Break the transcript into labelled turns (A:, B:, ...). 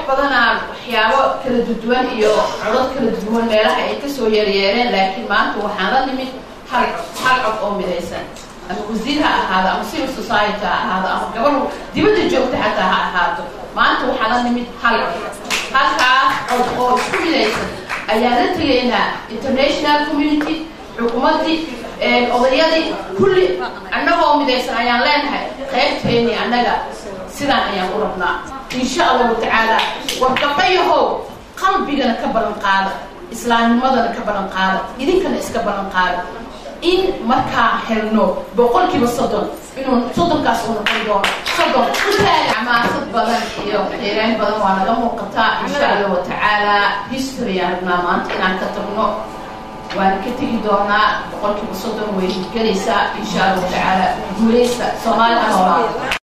A: badanaa waxyaabo kala duduwan iyo codod kala duduwan meelaha ay kasoo yeeryeereen laakiin maanta waxaan la nimid hal hal cod oo midaysan ama wasiir ha ahaado ama civil society ha ahaado ama gabadhu dibadda joogta xataa ha ahaato maanta waxaa la nimid hal cod halkaas cod oo isku midaysan ayaan la tegaynaa international community xukuumaddii odayadii kulli annagoo midaysan ayaan leenahay qaybteeni annaga sidaan ayaan u rabnaa insha allahu tacaala war gabdhayahow qalbigana ka ballan qaada islaamnimadana ka ballan qaada idinkana iska ballan qaada in markaa helno boqolkiiba soddon inuu soddonkaas uu noqon doono soddon xamaasad badan iyo xeereen badan waa naga muuqataa insha allahu tacaala history aan rabnaa maanta inaan ka tagno waan ka tegi doonaa boqolkiiba soddon way gelaysaa insha allahu tacaala guuleysta soomaali ha noolaa